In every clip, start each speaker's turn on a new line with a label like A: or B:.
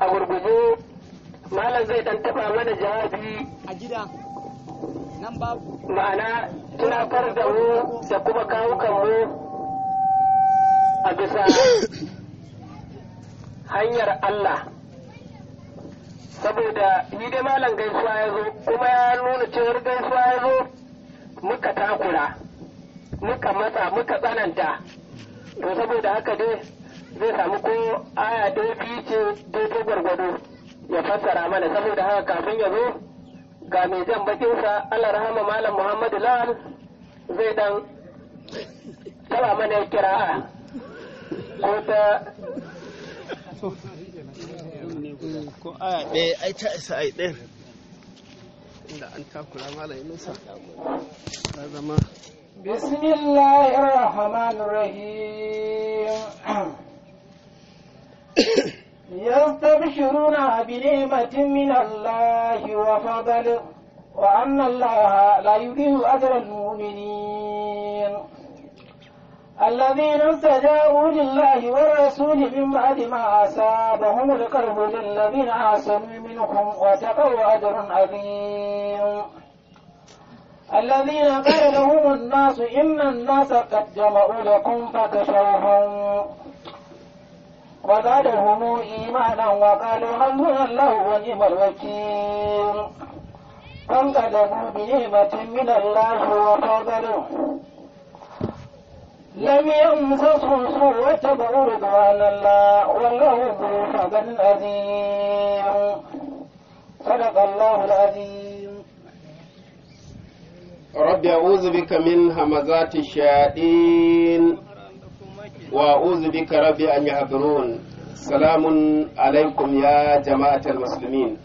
A: a gurguje malam zai dan taba mana jawabi
B: a gida nan babu
A: ma'ana tunatar da mu da kuma kawukan mu a bisa hanyar Allah saboda ni dai malam gaisuwa ya zo kuma ya nuna cewar gaisuwa ya zo muka takura muka matsa muka tsananta to saboda haka dai zai samu ko aya ɗaya biyu ce daidai gwargwado ya fassara mana saboda haka kafin ya zo ga mai jan bakinsa Allah rahama malam Muhammadu Lawal zai dan taba mana ya kira'a ko ta
C: ko aya ɗaya ai ta isa ai ɗaya inda an takura malam Yunusa ta zama
D: بسم الله الرحمن الرحيم يستبشرون بنعمة من الله وفضل وأن الله لا يضيع أجر المؤمنين الذين استجابوا لله والرسول من بعد ما أصابهم القرب للذين أحسنوا منهم وتقوا أجر عظيم الذين قال لهم الناس إن الناس قد جمعوا لكم فاخشوهم وزادهم إيمانا وقالوا حسبنا الله ونعم الوكيل فانقلبوا بنعمة من الله وفضل لم يمسسهم سوء واتبعوا رضوان الله والله ذو فضل عظيم صدق الله العظيم
C: رب أعوذ بك من همزات الشياطين وأعوذ بك رب أن يحضرون سلام عليكم يا جماعة المسلمين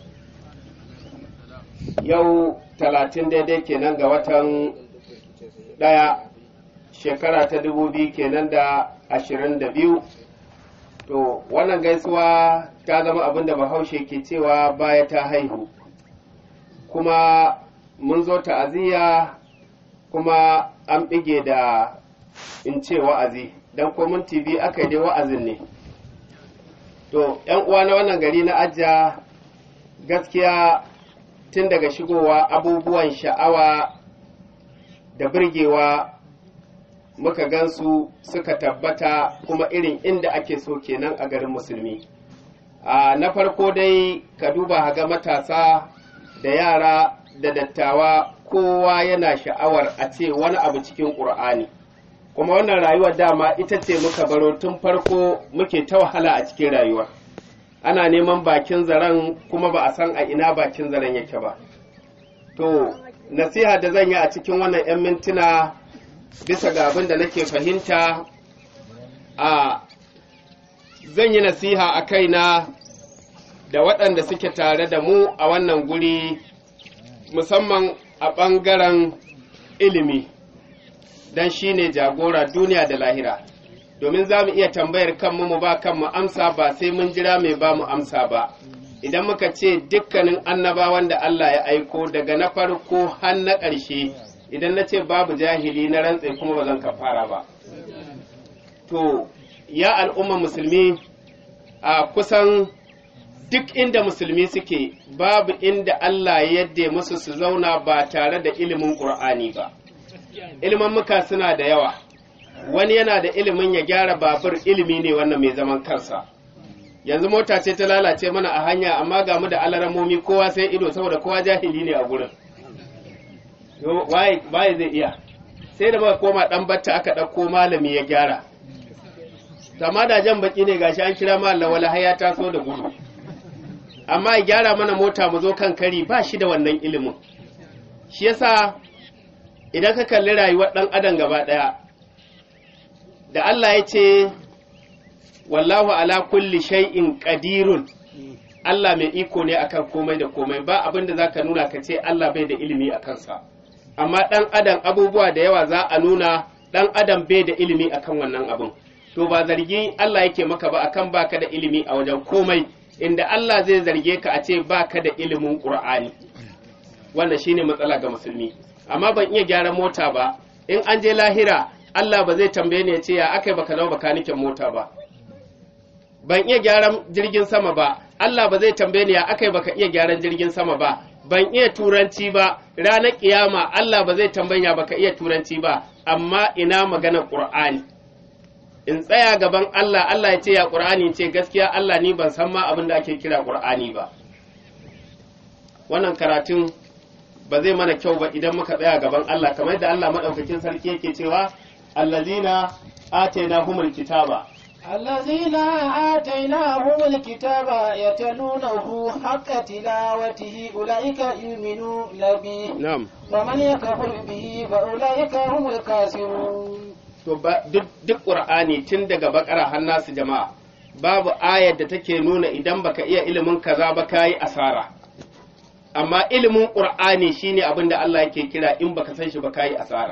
C: yau talatin daidai kenan ga watan ɗaya shekara ta dubu biyu kenan da ashirin da biyu to wannan gaisuwa ta zama abin da bahaushe ke cewa baya ta haihu kuma mun zo ta'aziyya kuma an bige da in ce wa'azi don komin tv aka yi dai wa'azin ne to yan uwa na wannan gari na ajiya gaskiya tun daga shigowa abubuwan sha'awa da birgewa muka gansu suka tabbata kuma irin inda ake so kenan a garin musulmi a na farko dai ka duba ga matasa da yara da dattawa kowa yana sha'awar a ce wani abu cikin ƙur'ani kuma wannan rayuwar dama ita ce muka baro tun farko muke ta wahala a cikin rayuwa ana neman bakin zaren kuma ba a san a ina bakin zaren yake ba to nasiha da zan yi a cikin wannan 'yan mintuna bisa ga abin da nake fahimta a zan yi nasiha a kaina da waɗanda suke tare da mu a wannan guri musamman a ɓangaren ilimi don shi ne jagora duniya da lahira domin za mu iya tambayar kanmu mu ba kanmu amsa ba sai mun jira mai ba mu amsa ba idan muka ce dukkanin annabawan da Allah ya aiko daga na farko har na ƙarshe idan na ce babu jahili na rantse kuma ba zan kafara ba to ya al'umma musulmi a kusan duk inda musulmi suke babu inda Allah ya yadda musu su zauna ba tare da ilimin ƙur'ani ba ilimin muka suna da yawa wani yana da ilimin ya gyara babur ilimi ne wannan mai zaman kansa yanzu mota ce ta lalace mana a hanya amma ga mu da alaramomi kowa sai ido saboda kowa jahili ne a gurin waye zai iya sai da muka koma dan batta aka ɗauko malami ya gyara amma da jan baki ne gashi an kira mallam wala har ya taso da gudu amma ya gyara mana mota mu zo kan kari ba shi da wannan ilimin shi yasa idan ka kalli rayuwar ɗan adam gaba ɗaya da Allah ya ce wallahu ala kulli shay'in qadirun Allah mai iko ne akan komai da komai ba abin da zaka nuna ka ce Allah bai da ilimi a kansa amma ɗan adam abubuwa da yawa za a nuna ɗan adam bai da ilimi akan wannan abin to ba zargi Allah yake maka ba akan baka da ilimi a wajen komai inda Allah zai zarge ka a ce baka da ilimin Qur'ani wannan shine matsala ga musulmi amma ban iya gyaran mota ba in an je lahira Allah ba zai tambaye ni ya ce ya akai baka zama bakanikin mota ba ban iya gyaran jirgin sama ba Allah ba zai tambaye ni ya akai baka iya gyaran jirgin sama ba ban iya turanci ba ranar kiyama Allah ba zai tambaya baka iya turanci ba amma ina magana Qur'ani in tsaya gaban Allah Allah ya ce ya Qur'ani ce gaskiya Allah ni ban san ma abin da ake kira Qur'ani ba wannan karatun ba zai mana kyau ba idan muka tsaya gaban Allah kamar yadda Allah madaukakin sarki yake cewa allazina atainahumul kitaba
D: الذين آتيناهم الكتاب يتلونه حق تلاوته أولئك يؤمنون به
C: na'am
D: ومن يكفر به فأولئك هم الكافرون
C: to ba duk duk qur'ani tun daga bakara har nasu jama'a babu ayar da take nuna idan baka iya ilimin kaza ba kayi asara amma ilimin qur'ani shine abin da Allah yake kira in baka san shi ba kayi asara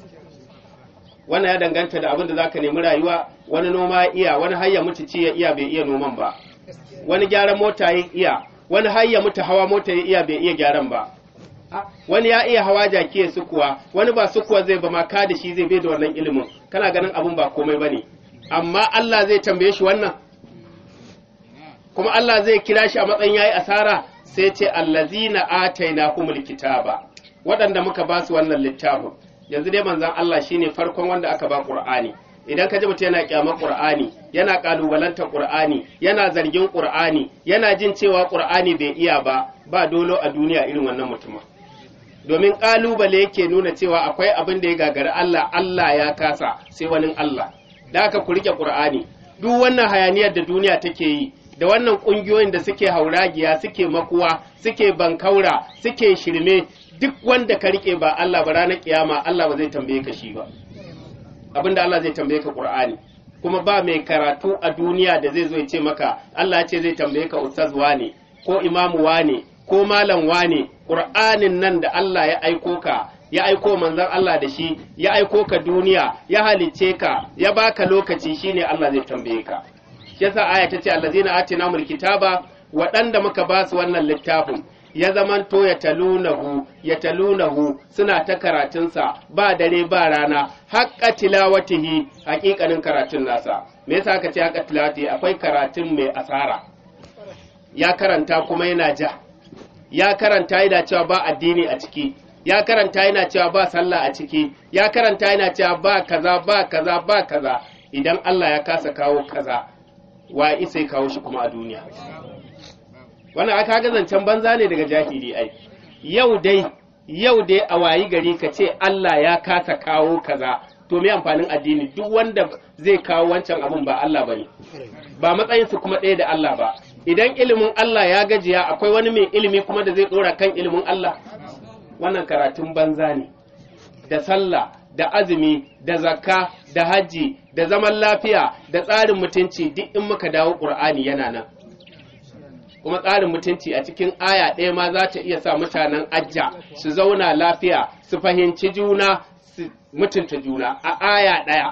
C: wannan ya danganta da abin da zaka nemi rayuwa wani noma ya iya wani har ya mutu ci ya iya bai iya noman ba wani gyaran mota ya iya wani har ya mutu hawa mota ya iya bai iya gyaran ba wani ya iya hawa jaki ya sukuwa wani ba sukuwa zai ba ma ka da shi zai bai da wannan ilimin kana ganin abun ba komai bane amma Allah zai tambaye shi wannan kuma Allah zai kira shi a matsayin yayi asara sai ce allazina atainahumul kitaba waɗanda muka ba su wannan littafin yanzu dai manzon Allah shine farkon wanda aka ba Qur'ani idan ka ji mutum yana kyamar Qur'ani yana kalubalanta Qur'ani yana zargin Qur'ani yana jin cewa Qur'ani bai iya ba ba dolo a duniya irin wannan mutumin domin kalubale yake nuna cewa akwai abin da ya gagari Allah Allah ya kasa sai wani Allah da aka ku rike Qur'ani duk wannan hayaniyar da duniya take yi da wannan kungiyoyin da suke hauragiya suke makuwa suke bankaura suke shirme duk wanda ka rike ba Allah ba ranar kiyama Allah ba zai tambaye ka shi ba abinda Allah zai tambaye ka Qur'ani kuma ba mai karatu a duniya da zai zo ya ce maka Allah ya ce zai tambaye ka ustaz wane ko imamu wane ko malam wane Qur'anin nan da Allah ya aiko ka ya aiko manzon Allah da shi ya aiko ka duniya ya halicce ka ya baka lokaci shine Allah zai tambaye ka shi yasa aya ta ce allazina atinamul kitaba waɗanda muka ba su wannan littafin ya zamanto ya talunahu ya talunahu suna ta karatunsa ba dare ba rana haƙƙa tilawatihi haƙiƙanin karatun nasa me yasa aka ce haƙƙa tilawatihi akwai karatun mai asara ya karanta kuma yana ja ya karanta yana cewa ba addini a ciki ya karanta yana cewa ba sallah a ciki ya karanta yana cewa ba kaza ba kaza ba kaza idan Allah ya kasa kawo kaza wa isa ya kawo shi kuma a duniya wannan aka ga zancen banza ne daga jahili ai yau dai yau dai a wayi gari ka ce Allah ya kasa kawo kaza to me amfanin addini duk wanda zai kawo wancan abun ba Allah bane ba matsayin su kuma ɗaya da Allah ba idan ilimin Allah ya gajiya akwai wani mai ilimi kuma da zai dora kan ilimin Allah wannan karatun banza ne da sallah da azumi da zakka da hajji da zaman lafiya da tsarin mutunci duk in muka dawo ƙur'ani yana nan kuma tsarin mutunci a cikin aya ɗaya ma za ta iya sa mutanen ajja su zauna lafiya su fahimci juna su mutunta juna a aya ɗaya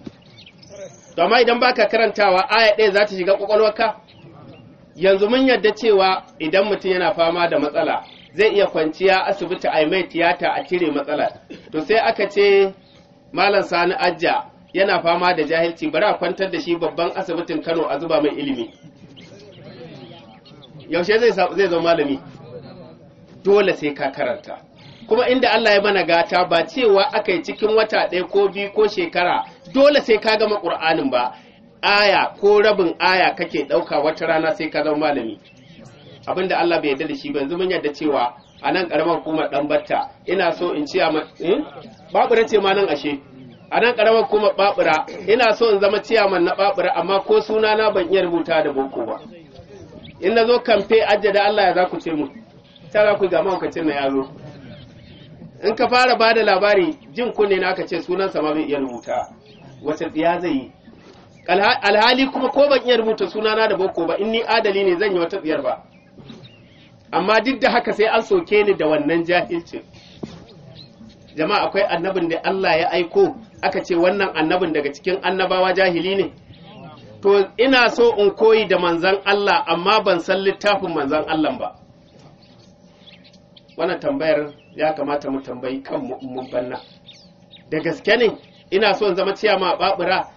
C: amma idan baka karantawa aya ɗaya za ta shiga ƙwaƙwalwarka yanzu mun yarda cewa idan mutum yana fama da matsala zai iya kwanciya asibiti a mai tiyata a cire matsala to sai aka ce malam sani ajja yana fama da jahilci bari a kwantar da shi babban asibitin kano a zuba mai ilimi yaushe zai zai zama malami dole sai ka karanta kuma inda Allah ya mana gata ba cewa aka yi cikin wata ɗaya ko biyu ko shekara dole sai ka gama ƙur'anin ba aya ko rabin aya kake ɗauka wata rana sai ka zama malami abinda Allah bai yarda da shi ba yanzu mun yarda cewa a nan ƙaramar hukumar ɗan batta ina so in ciya ma babura ce ma nan ashe a nan ƙaramar hukumar babura ina so in zama ciyaman na babura amma ko suna na ban iya rubuta da boko ba in na zo kamfe ajjada Allah ya za ku ce mu ta za ku ga mahaukacin na yaro in ka fara ba da labari jin kunne na aka ce sunansa ma bai iya rubuta wace tsiya zai yi alhali kuma ko ban iya rubuta sunana da boko ba in ni adali ne zan yi wata tsiyar ba amma duk da haka sai an soke ni da wannan jahilcin jama'a akwai annabin da Allah ya aiko aka ce wannan annabin daga cikin annabawa jahili ne to ina so in koyi da manzan Allah amma ban san littafin manzan Allah ba wannan tambayar ya kamata mu tambayi kan mun banna da gaske ne ina so in zama ciyama a babura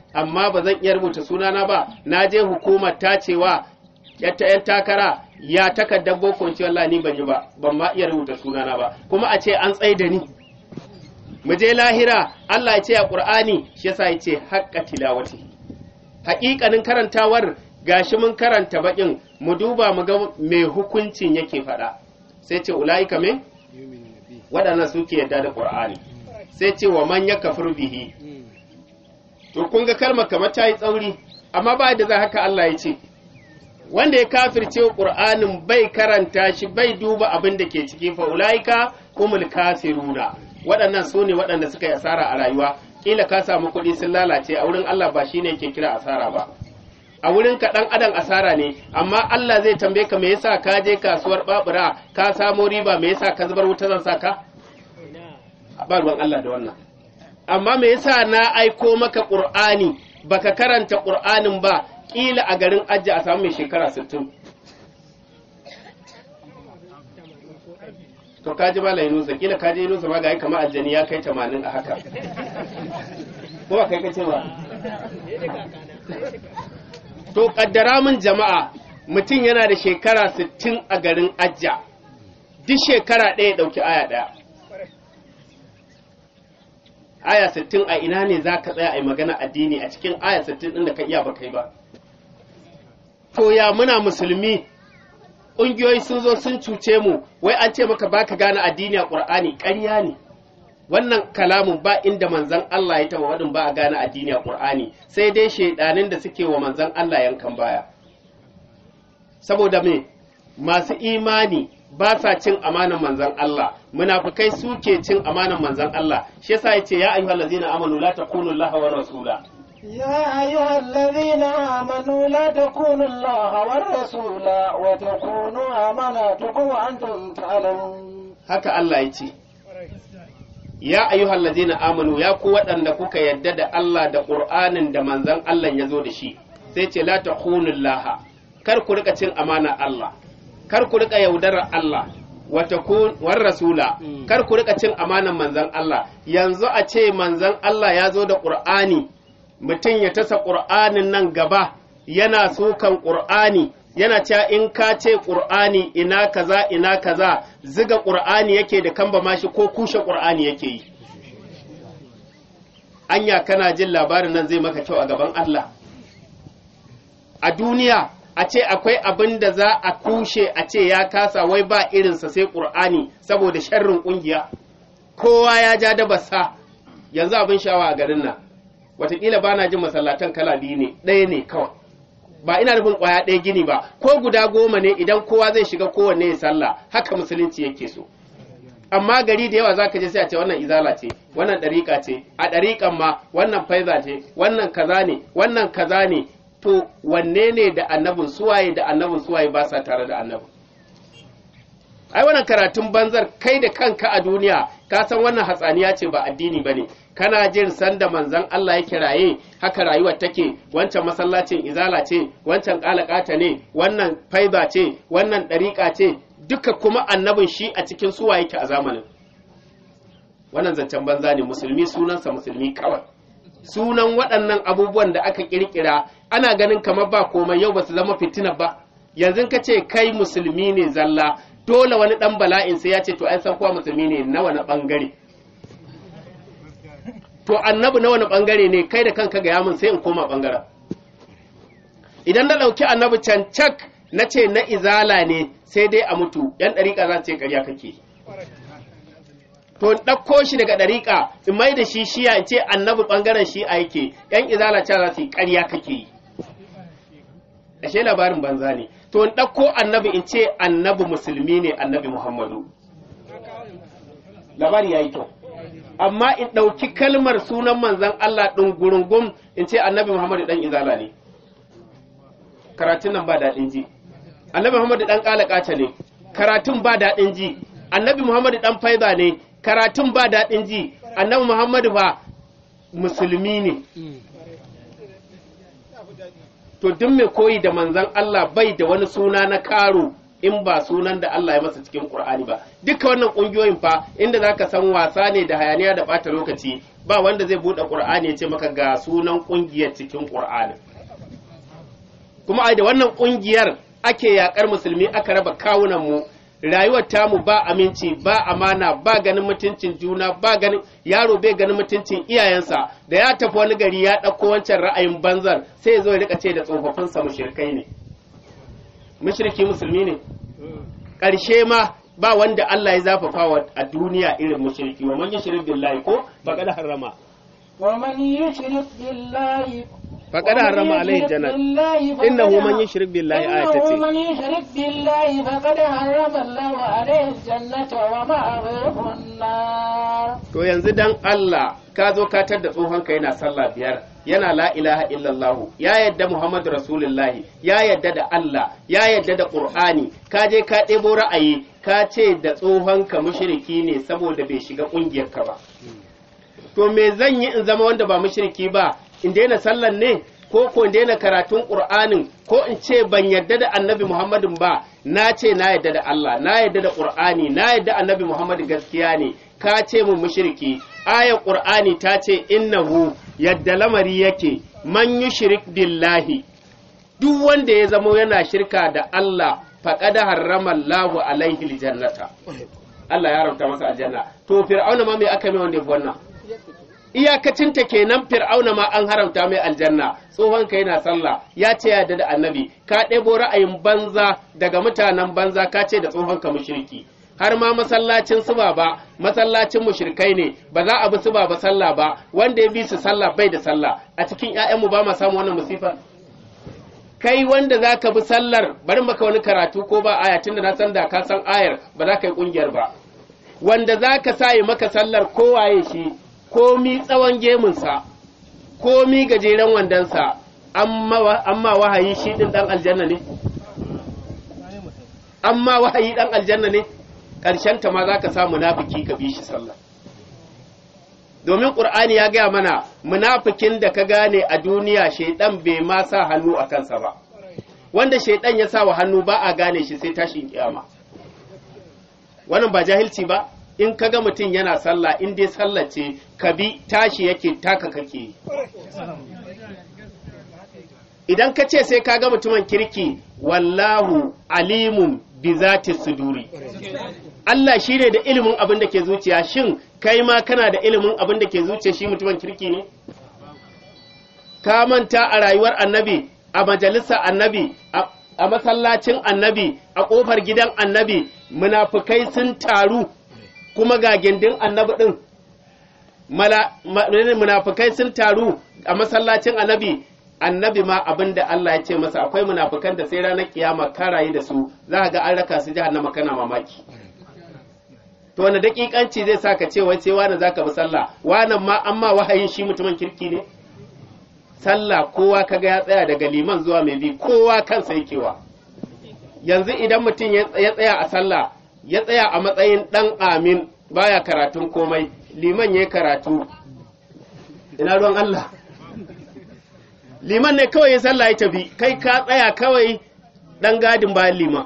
C: amma ba zan iya rubuta sunana ba na je hukumar tacewa yatta yan takara ya takardar boko ce wallahi ni ban yi ba ban ma iya rubuta sunana ba kuma a ce an tsaye da ni mu je lahira Allah ya ce a Qur'ani shi yasa ya ce haqqa tilawati haƙiƙanin karantawar gashi mun karanta bakin mu duba mu ga me hukuncin yake faɗa sai ce ulaika me waɗannan suke yadda da Qur'ani sai ce wa man yakfur bihi to kun ga kalmar kamar ta yi tsauri amma ba da za haka Allah ya ce wanda ya kafirce Qur'anin bai karanta shi bai duba abin da ke ciki fa ulaika humul kafiruna waɗannan su ne waɗanda suka yi asara a rayuwa kila ka samu kuɗi sun lalace a wurin Allah ba shine yake kira asara ba a wurin ka ɗan adam asara ne amma Allah zai tambaye ka me yasa ka je kasuwar babura ka samo riba me yasa ka zubar wuta zan saka ba ruwan Allah da wannan amma me yasa na aiko maka Qur'ani baka karanta Qur'anin ba kila a garin Ajji a samu mai shekara 60 to kaji mala Yunusa kila kaji Yunusa ma ga kamar aljani ya kai 80 a haka ko ba kai kace ba to kaddara min jama'a mutum yana da shekara 60 a garin Ajja duk shekara ɗaya ɗauki aya ɗaya aya 60 a ina ne za ka tsaya a yi magana addini a cikin aya 60 ɗin da ka iya ba kai ba to ya muna musulmi ƙungiyoyi sun zo sun cuce mu wai an ce maka baka gane addini a ƙur'ani ƙarya ne wannan kalamun ba inda manzan Allah ya taɓa waɗin ba a gane addini a ƙur'ani sai dai shaidanin da suke wa manzan Allah yankan baya saboda me masu imani ba sa cin amanan manzan Allah munafikai suke cin amanan manzan Allah shi yasa yace ya ayyuhallazina amanu la takunu Allah wa rasula
D: يا أيها الذين آمنوا لا تكونوا الله والرسول وتكونوا أماناتكم وأنتم تعلمون
C: haka Allah ya ce ya ayyuhal ladina amanu ya ku waɗanda kuka yadda da Allah da Qur'anin da manzon Allah ya zo da shi sai ce la takhunullah kar ku rika cin amana Allah kar ku rika yaudarar Allah wa takun war rasula kar ku rika cin amanan manzon Allah yanzu a ce manzon Allah ya zo da Qur'ani mutum ya tasa Qur'anin nan gaba yana sukan Qur'ani yana cewa in ka ce ƙur'ani ina kaza ina kaza ziga ƙur'ani yake da kamba mashi ko kushe ƙur'ani yake yi anya kana jin labarin nan zai maka kyau a gaban Allah a duniya a ce akwai abin da za a kushe a ce ya kasa wai ba irinsa sai ƙur'ani saboda sharrin ƙungiya kowa ya ja da basa yanzu abin shawa a garin nan watakila ba na jin masallatan kala biyu ne ɗaya ne kawai ba ina nufin kwaya ɗaya gini ba ko guda goma ne idan kowa zai shiga kowanne ya sallah haka musulunci yake so amma gari da yawa zaka je sai a ce wannan izala ce wannan ɗariƙa ce a ɗariƙan ma wannan faiza ce wannan kaza ne wannan kaza ne to wanne ne da annabin suwaye da annabin suwaye ba sa tare da annabin ai wannan karatun banzar kai da kanka a duniya ka san wannan hatsaniya ce ba addini bane kana jin sanda manzon Allah ya kiraye haka rayuwar take wancan masallacin izala ce wancan kalakata ne wannan faiba ce wannan dariƙa ce duka kuma annabin shi a cikin suwa yake a zamanin wannan zancen banza ne musulmi sunansa musulmi kawai sunan waɗannan abubuwan da aka kirkira ana ganin kamar ba komai yau ba su zama fitina ba yanzu ka ce kai musulmi ne zalla dole wani ɗan bala'in sai ya ce to ai san kuwa musulmi ne na wani ɓangare to annabi na wani ɓangare ne kai da kanka ga yamin sai in koma ɓangaren idan na ɗauki annabi cancak na ce na izala ne sai dai a mutu yan ɗariƙa za su ce ƙarya kake to in ɗauko shi daga ɗariƙa in mai da shi shiya in ce annabi ɓangaren shi a yake yan izala ce za su yi ƙarya kake yi ashe labarin banza ne to in ɗauko annabi in ce annabi musulmi ne annabi muhammadu labari ya yi kyau amma in ɗauki kalmar sunan manzan Allah ɗin gurungum in ce annabi muhammadu ɗan izala ne karatun nan ba daɗin ji annabi muhammadu ɗan ƙalaƙata ne karatun ba daɗin ji annabi muhammadu ɗan faiza ne karatun ba daɗin ji annabi muhammadu ba musulmi ne to duk mai koyi da manzan Allah bai da wani suna na karo in ba sunan da Allah ya masa cikin Qur'ani ba duka wannan kungiyoyin fa inda zaka san wasa ne da hayaniya da bata lokaci ba wanda zai buɗe ƙur'ani ya ce maka ga sunan ƙungiyar cikin ƙur'ani kuma ai da wannan ƙungiyar ake yaƙar musulmi aka raba kawunan mu rayuwar tamu ba aminci ba amana ba ganin mutuncin juna ba ganin yaro bai ganin mutuncin iyayensa da ya tafi wani gari ya ɗauko wancan ra'ayin banzar sai ya zo ya rika ce da tsofaffinsa mushrikai ne mushriki musulmi ne ƙarshe ma ba wanda Allah ya zafafa wa a duniya irin mushriki wa man yushrik billahi ko faqad harrama
D: ومن يشرك بالله
C: faqad harrama alaihi jannat innahu man yushrik billahi ayata ce
D: من يشرك بالله فقد حرم الله عليه الجنة ومأواه النار
C: to yanzu dan Allah ka zo ka tar da tsohon ka yana sallah biyar yana la ilaha illallah ya yadda Muhammadu Rasulullahi ya yadda da Allah ya yadda da Qur'ani ka je ka ɗebo ra'ayi ka ce da tsohon ka mushriki ne saboda bai shiga ƙungiyar ka ba to me zan yi in zama wanda ba mushriki ba in daina sallan ne ko ko in daina karatun Qur'anin ko in ce ban yadda da Annabi Muhammadin ba na ce na yadda da Allah na yadda da Qur'ani na yadda Annabi Muhammad gaskiya ne ka ce mun mushriki ayar Qur'ani ta ce innahu yadda lamari yake man yushrik billahi duk wanda ya zamo yana shirka da Allah faqad harrama Allahu alaihi aljannata Allah ya haramta masa aljanna to fir'auna ma me aka mai wanda ya fi wannan iyakacinta kenan fir'auna ma an haramta mai aljanna tsohon ka yana sallah ya ce ya da annabi ka ɗebo ra'ayin banza daga mutanen banza ka ce da tsohon ka mushriki har ma masallacin su ba masallacin mushrikai ne ba za a bi su ba sallah ba wanda ya bi su sallah bai da sallah a cikin ƴaƴanmu ba ma samu wannan musifa kai wanda za ka bi sallar bari maka wani karatu ko ba aya tunda na san da ka san ayar ba za ka yi kungiyar ba wanda za ka sa yi maka sallar kowaye shi komi tsawon gemunsa komi gajeren wandonsa amma wahayi shi ɗin ɗan aljanna ne amma wahayi ɗan aljanna ne ta ma za ka sa munafiki ka bi shi sallah domin ƙur'ani ya gaya mana munafikin da ka gane a duniya shaidan bai ma sa hannu a kansa ba wanda shaidan ya sa wa hannu ba a gane shi sai tashin kiyama wannan ba jahilci ba in ka ga mutum yana sallah in dai sallah ce ka bi tashi yake taka kake idan ka ce sai ka ga mutumin kirki wallahu alimun bi zati suduri Allah shi ne da ilimin abin da ke zuciya shin kai ma kana da ilimin abin da ke zuciya shi mutumin kirki ne ka manta a rayuwar annabi a majalisa annabi a masallacin annabi a ƙofar gidan annabi munafukai sun taru kuma ga gindin annabi ɗin munafukai sun taru a masallacin annabi annabi ma abin da Allah ya ce masa akwai munafukan da sai ranar kiyama karayi da su za ga an raka su jahannama kana mamaki to wani dakikanci zai sa ka ce wai sai wani zaka bi sallah wannan ma amma wahayin shi mutumin kirki ne sallah kowa kaga ya tsaya daga liman zuwa mai bi kowa kansa yakewa yanzu idan mutum ya tsaya a sallah ya tsaya a matsayin ɗan amin baya karatun komai liman ya karatu ina ruwan Allah liman ne kawai ya sallah ya tafi kai ka tsaya kawai ɗan gadin bayan liman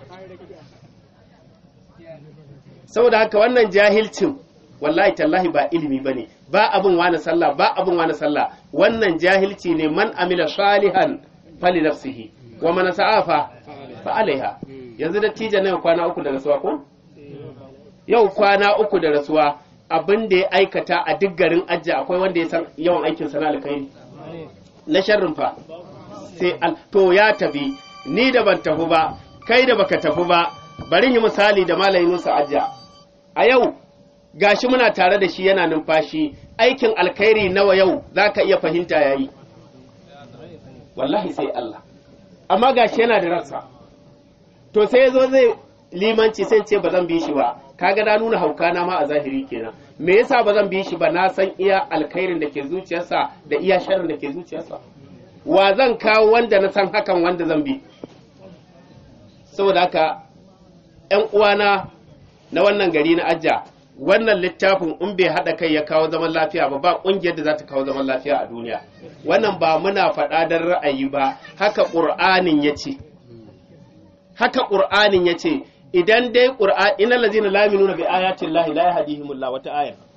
C: saboda haka wannan jahilcin wallahi tallahi ba ilimi ba ne ba abin wani sallah ba abin wani sallah wannan jahilci ne man amila salihan fali nafsihi wa man sa'afa fa alaiha yanzu da tija na kwana uku da rasuwa ko yau kwana uku da rasuwa abin da ya aikata a duk garin ajiya akwai wanda ya san yawan aikin sana alkhairi na sharrin fa sai al to ya tafi ni da ban tafi ba kai da baka tafi ba bari yi misali da malamin Musa ajiya a yau gashi muna tare da shi yana numfashi aikin alkhairi nawa yau zaka iya fahimta yayi wallahi sai Allah amma gashi yana da rassa to sai yazo zai limanci sai ce ba zan bi shi ba kaga na nuna hauka na ma a zahiri kenan me yasa ba zan bi shi ba na san iya alkhairin da ke zuciyarsa da iya sharrin da ke zuciyarsa wa zan kawo wanda na san hakan wanda zan bi saboda haka ƴan uwana na wannan gari na ajja wannan littafin in bai haɗa kai ya kawo zaman lafiya ba ba ƙungiyar da za ta kawo zaman lafiya a duniya wannan ba muna faɗa don ra'ayi ba haka ƙur'anin ya ce haka ƙur'anin ya ce idan dai ƙur'an ina lazina la nuna bi ayatin lahi la yahdihimullah wata aya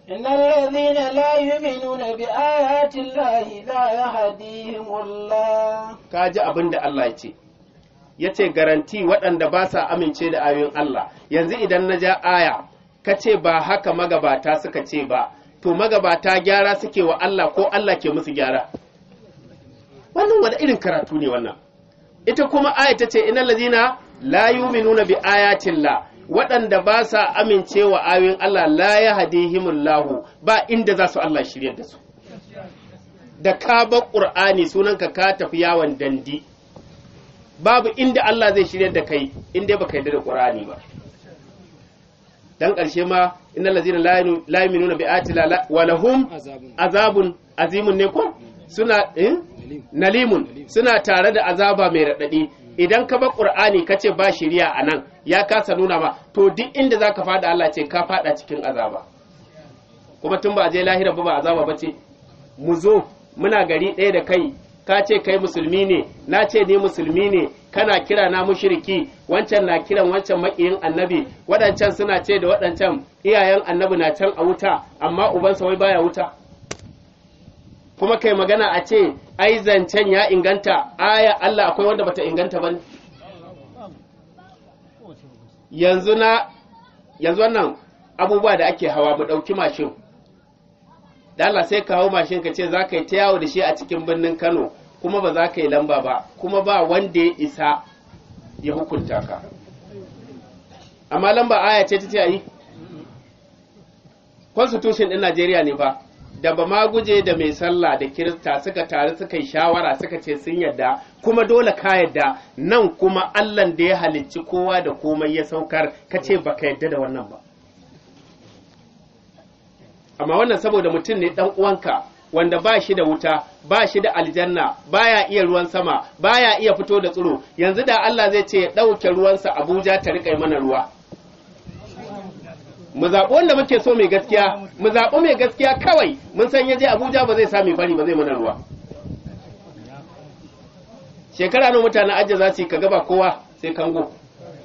D: إن الذين لا يؤمنون بآيات الله لا يهديهم الله
C: ka ji abin da Allah ya ce ya ce garanti waɗanda ba sa amince da ayoyin Allah yanzu idan na ja aya ka ce ba haka magabata suka ce ba to magabata gyara suke wa Allah ko Allah ke musu gyara wannan wani irin karatu ne wannan ita kuma aya ta ce inal ladina la yu'minuna bi ayatillah waɗanda ba sa amincewa ayoyin Allah la yahdihimullahu ba inda za su Allah shiryar da su da ka bar ƙur'ani sunanka ka tafi yawon dandi babu inda Allah zai shirya da kai inda baka yarda da ƙur'ani ba dan ƙarshe ma innal ladzina la yu'minuna bi ayati la wa lahum
B: azabun
C: azabun azimun ne ko suna eh? nalimun suna tare da azaba mai raɗaɗi idan ka bar ƙur'ani ka ce ba shiriya a nan ya kasa nuna ma to duk inda za ka faɗa Allah ce ka faɗa cikin azaba kuma tun ba a je lahira ba ba azaba ba ce mu zo muna gari ɗaya da kai ka ce kai musulmi ne na ce ni musulmi ne kana kira na mushriki wancan na kiran wancan maƙiyin annabi waɗancan suna ce da waɗancan iyayen annabi na can a wuta amma ubansa wai baya wuta kuma kai magana a ce ai zancen ya inganta aya Allah akwai wanda bata inganta ba yanzu na yanzu wannan abubuwa da ake hawa mu ɗauki mashin da Allah sai ka hau mashin ka ce za ka yi ta yawo da shi a cikin birnin Kano kuma ba za ka yi lamba ba kuma ba wanda ya isa ya hukunta ka amma lamba aya ce ta ce a yi constitution ɗin Najeriya ne ba da ba ma guje da mai sallah da kirista suka taru suka yi shawara suka ce sun yadda kuma dole ka yadda nan kuma allan da ya halicci kowa da komai ya saukar ka ce ba ka yadda da wannan ba amma wannan saboda mutum ne dan uwanka wanda ba shi da wuta ba shi da aljanna baya iya ruwan sama baya iya fito da tsiro yanzu da Allah zai ce ya ɗauke ruwansa Abuja ta riƙa mana ruwa mu zaɓi wanda muke so mai gaskiya mu zaɓi mai gaskiya kawai mun san yaje abuja ba zai sami bari ba zai mana ruwa shekara nawa mutanen ajiye za su yi kaga ba kowa sai kango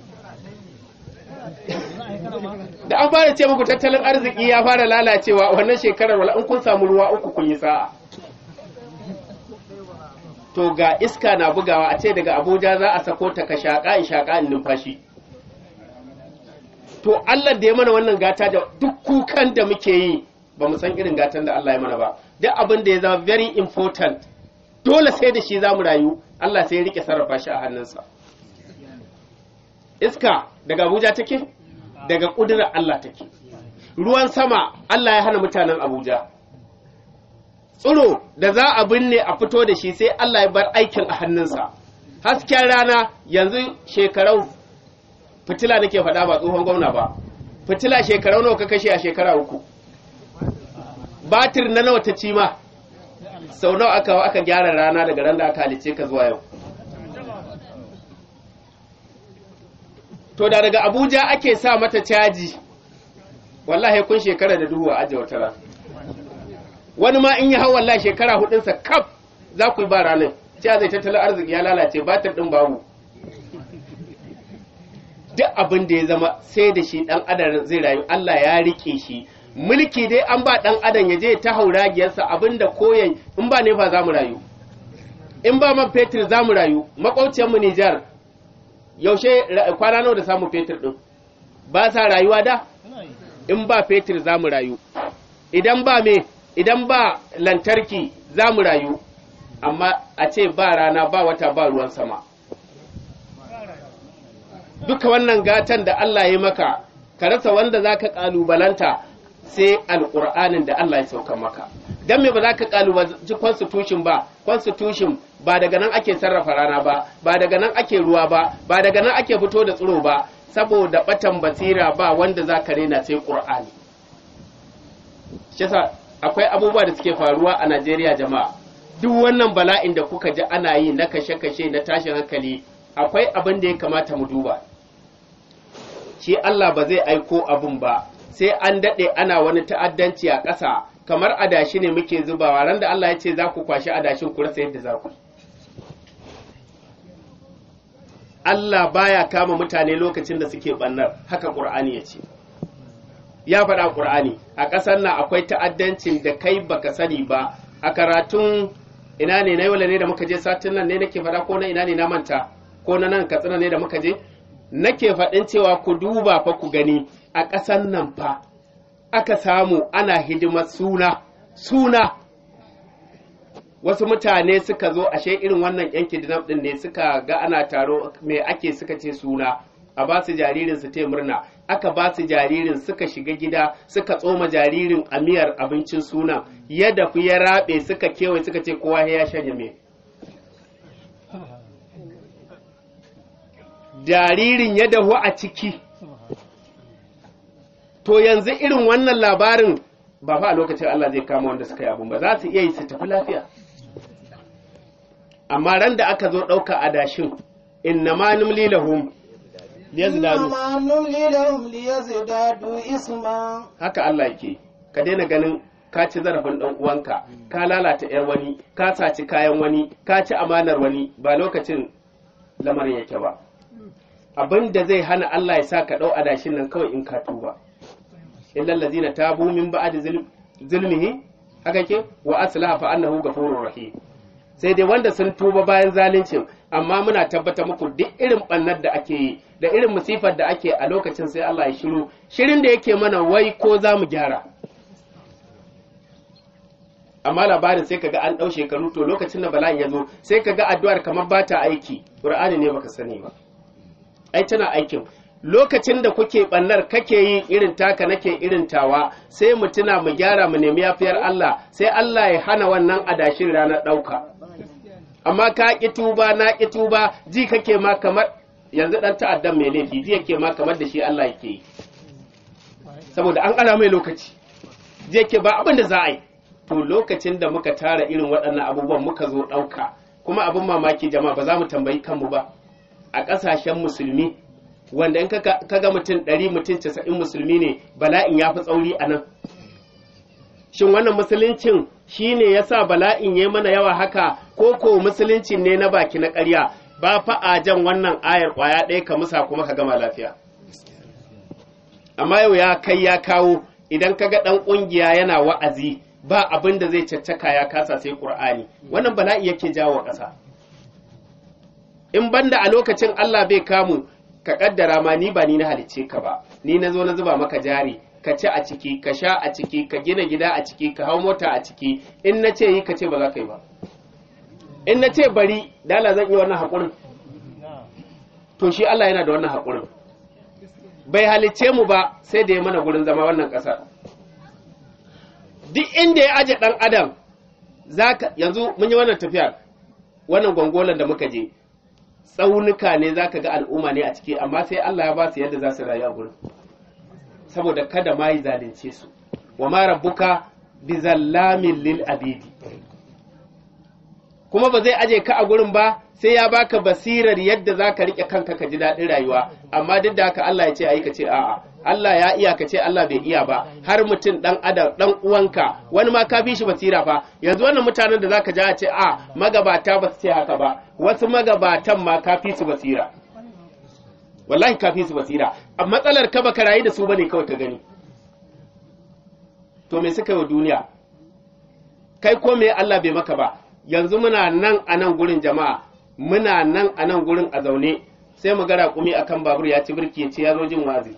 C: da an fara ce muku tattalin arziki ya fara lalacewa wannan shekarar wala in kun samu ruwa uku kun yi sa'a to ga iska na bugawa a ce daga abuja za a sako ta ka shaƙa in shaƙa in numfashi to Allah da ya mana wannan gata da duk kukan da muke yi ba mu san irin gatan da Allah ya mana ba duk abin da ya zama very important dole sai da shi za mu rayu Allah sai ya rike sarrafa shi a hannunsa iska daga Abuja take daga ƙudurar Allah take ruwan sama Allah ya hana mutanen Abuja tsiro da za a binne a fito da shi sai Allah ya bar aikin a hannunsa hasken rana yanzu shekarau fitila nake faɗa ba tsohon gwamna ba fitila shekarau nawa ka kashe a shekara uku batir na nawa ta ci ma sau nawa aka aka gyara rana daga ran da aka halice ka zuwa yau to da daga abuja ake sa mata caji wallahi kun shekara da duhu a ajiye wata wani ma in yi hau wallahi shekara hudunsa kaf za ku yi ba ranar cewa zai tattalin arziki ya lalace batir din babu duk abin da ya zama sai da shi dan adam zai rayu Allah ya rike shi mulki dai an ba dan adam ya je ta hauragiyarsa abinda koyan in ba ne fa za mu rayu in ba man fetur za mu rayu makwauciyar mu Nijar yaushe kwana nawa da samu fetur din ba sa rayuwa da in ba fetur za mu rayu idan ba me idan ba lantarki za mu rayu amma a ce ba rana ba wata ba ruwan sama duka wannan gatan da Allah ya maka ka rasa wanda za ka ƙalubalanta sai alƙur'anin da Allah ya sauka maka don me ba za ka ƙalubalanci constitution ba constitution ba daga nan ake sarrafa rana ba ba daga nan ake ruwa ba ba daga nan ake fito da tsiro ba saboda batan basira ba wanda za ka rena sai ƙur'ani shi akwai abubuwa da suke faruwa a Najeriya jama'a duk wannan bala'in da kuka ji ana yi na kashe-kashe na tashin hankali akwai abin da ya kamata mu duba shi Allah ba zai aiko abin ba sai an daɗe ana wani ta'addanci a ƙasa kamar adashi ne muke zubawa ran da Allah ya ce za ku kwashi adashin ku rasa yadda za ku Allah baya kama mutane lokacin da suke bannar haka Qur'ani ya ce ya faɗa ƙur'ani a ƙasar nan akwai ta'addancin da kai baka sani ba a karatun ina ne na yau ne da muka je satin nan ne nake faɗa ko na ina ne na manta ko na nan katsina ne da muka je nake faɗin cewa ku duba fa ku gani a ƙasar nan fa aka samu ana hidimar suna suna wasu mutane suka zo ashe irin wannan yan kidnap din ne suka ga ana taro me ake suka ce suna a ba su jaririn su te murna aka ba su jaririn suka shiga gida suka tsoma jaririn a miyar abincin suna ya dafu ya rabe suka kewaye suka ce kowa ya shanye me jaririn ya dahu a ciki to yanzu irin wannan labarin ba fa a lokacin Allah zai kama wanda suka yi abun ba za su iya yi su tafi lafiya amma ran da aka zo ɗauka adashin inna ma numli lahum liyazdadu
D: إنما نملي لهم ليزدادوا إثما
C: haka Allah yake ka daina ganin ka ci zarafin ɗan uwanka ka lalata yar wani ka saci kayan wani ka ci amanar wani ba lokacin lamarin yake ba abin da zai hana Allah ya sa ka ɗau adashin nan kawai in ka tuba illal ladzina tabu min ba'di zulm- zulmihi haka ke wa aslaha fa annahu ghafurur rahim sai dai wanda sun tuba bayan zaluncin amma muna tabbata muku duk irin bannar da ake yi da irin musifar da ake a lokacin sai Allah ya shiru shirin da yake mana wai ko za mu gyara amma labarin sai kaga an ɗau shekaru to lokacin da bala'in ya zo sai kaga addu'ar kamar ba ta aiki ƙur'ani ne baka sani ba ai tana aikin lokacin da kuke bannar kake yi irin taka nake irin tawa sai mu tuna mu gyara mu nemi yafiyar Allah sai Allah ya hana wannan adashin ranar ɗauka amma ka ƙi tuba na ƙi tuba ji kake ma kamar yanzu ɗan ta'addan mai laifi ji yake ma kamar da shi Allah yake yi saboda an ƙara mai lokaci ji yake ba abin da za a yi to lokacin da muka tara irin waɗannan abubuwan muka zo ɗauka kuma abin mamaki jama'a ba za mu tambayi kanmu ba a ƙasashen musulmi wanda in kaga mutum ɗari mutum casa'in musulmi ne bala'in ya fi tsauri a nan shin wannan musuluncin shi ne ya sa bala'in ya mana yawa haka ko ko musulunci ne na baki na ƙarya ba fa a jan wannan ayar ƙwaya ɗaya ka musa kuma ka gama lafiya amma yau ya kai ya kawo idan kaga ɗan ƙungiya yana wa'azi ba abin da zai caccaka ya kasa sai ƙur'ani wannan bala'i yake jawo ƙasa in banda a lokacin Allah bai kamu ka kaddara ma ni ba ni na halicce ka ba ni na zo na zuba maka jari ka ci a ciki ka sha a ciki ka gina gida a ciki ka hau mota a ciki in na ce yi ka ce ba za ka yi ba in na ce bari dala zan yi wannan haƙurin to shi Allah yana da wannan haƙurin bai halicce mu ba sai da ya mana gurin zama wannan ƙasar duk inda ya aje ɗan adam zaka yanzu mun yi wannan tafiyar wannan gwangwalan da muka je tsaunuka ne za ka ga al'umma ne a ciki amma sai Allah ya ba su yadda za su rayu a gurin saboda kada ma yi zalunce su wa ma rabbuka bi zallamin lil abidi kuma ba zai aje ka a gurin ba sai ya baka basirar yadda za ka riƙe kanka ka ji daɗin rayuwa amma duk da haka Allah ya ce ayi ka ce a'a Allah ya iya ka ce Allah bai iya ba har mutum dan adam dan uwanka wani ma ka bi shi basira fa yanzu wannan mutanen da zaka ji a ce a magabata ba su ce haka ba wasu magabatan ma ka fi su basira wallahi ka fi su basira a matsalar ka baka rayu da su bane kawai ka gani to me suka yi wa duniya kai ko me Allah bai maka ba yanzu muna nan a nan gurin jama'a muna nan a nan gurin a zaune sai mu ga raƙumi akan babur ya ci birki ya ce ya zo jin wazi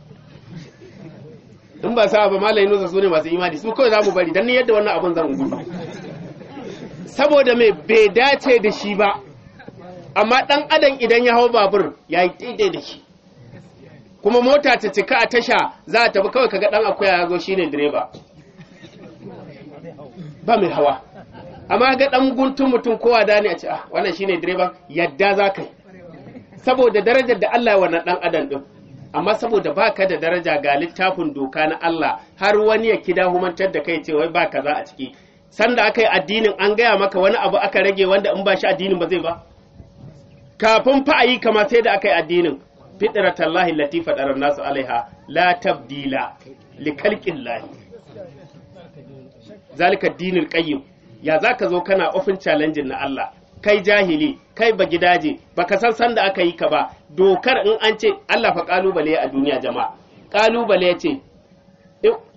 C: in ba sa ba malayi nusa su ne masu imani su kawai za mu bari don ni yadda wannan abin zan gudu saboda mai bai dace da shi ba amma ɗan adam idan ya hau babur ya yi daidai da shi kuma mota ta cika a tasha za a tafi kawai kaga ɗan akuya ya zo shi ne direba ba mai hawa amma ga ɗan guntun mutum kowa da ne a ce ah wannan shine direban yadda za ka yi saboda darajar da Allah ya wannan ɗan adam ɗin amma saboda baka da daraja ga littafin doka na Allah har wani ya kida humantar da kai ce wai ba kaza a ciki sanda aka yi addinin an gaya maka wani abu aka rage wanda in ba shi addinin ba zai ba kafin fa a yi kama sai da aka yi addinin fitratallahi lati fadara nasu alaiha la tabdila li khalqillahi zalika dinul qayyim ya zaka zo kana ofin challenge na Allah kai jahili kai ba gidaje baka san san da aka yi ka ba dokar in an ce Allah fa kalubale a duniya jama'a kalubale ya ce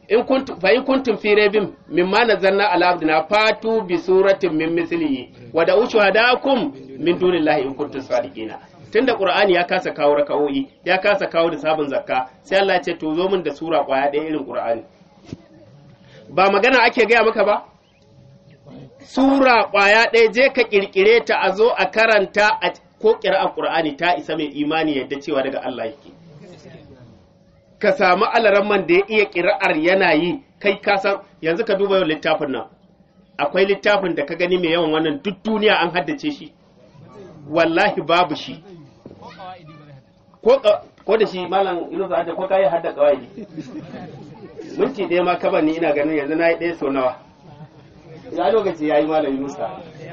C: in kuntum fa in kuntum fi raibin mimma nazzalna ala abdina fatu bi suratin min mislihi wa da ushuhadakum min dunillahi in kuntum sadiqina tunda qur'ani ya kasa kawo raka'o'i ya kasa kawo da sabon zakka sai Allah ya ce to zo min da sura kwaya ɗaya irin qur'ani ba magana ake gaya maka ba sura kwaya ɗaya je ka kirkire ta a zo a karanta a ko ƙira'ar qur'ani ta isa mai imani yadda cewa daga Allah yake ka samu alaramman da ya iya ƙira'ar yana yi kai ka san yanzu ka duba yau littafin nan akwai littafin da ka gani mai yawan wannan duk duniya an haddace shi wallahi babu shi ko ka- ko da shi malam inu za ko kai hadda kawai minti ɗaya ma kaba ni ina ganin yanzu na yi ɗaya sau nawa ya lokaci ya yi malam yunusa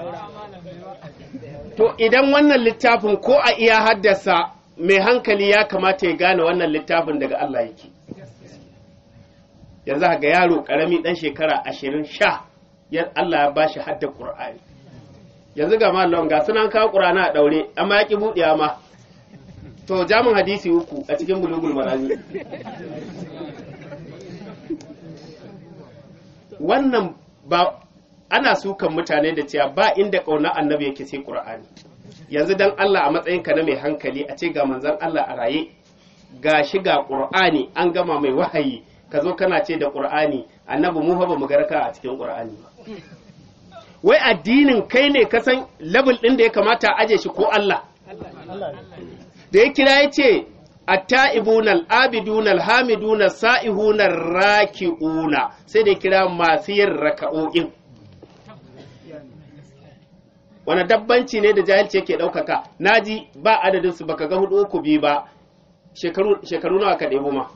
C: to idan wannan littafin ko a iya haddasa mai hankali ya kamata ya gane wannan littafin daga Allah yake yanzu ga yaro karami dan shekara ashirin sha ya Allah ya bashi hadda Qur'ani yanzu ga mallam ga sunan kawo Qur'ani a daure amma ya ki buɗewa ma to jamin hadisi uku a cikin bulugul marami wannan ba ana sukan mutane da cewa ba inda ƙaunar annabi yake sai Qur'ani yanzu dan Allah a matsayinka na mai hankali a ce ga manzon Allah a raye ga shi ga Qur'ani an gama mai wahayi ka zo kana ce da Qur'ani annabi mu fa ba mu garka a cikin Qur'ani ba wai addinin kai ne ka san level din da ya kamata a aje shi ko Allah da ya kira ya ce atta'ibuna al'abiduna alhamiduna sa'ihuna raki'una sai da ya kira masu yin raka'o'in wani dabbanci ne da jahilci yake ɗaukaka naji ba adadin su baka ga hudu uku biyu ba shekaru shekaru nawa ka ɗebo ma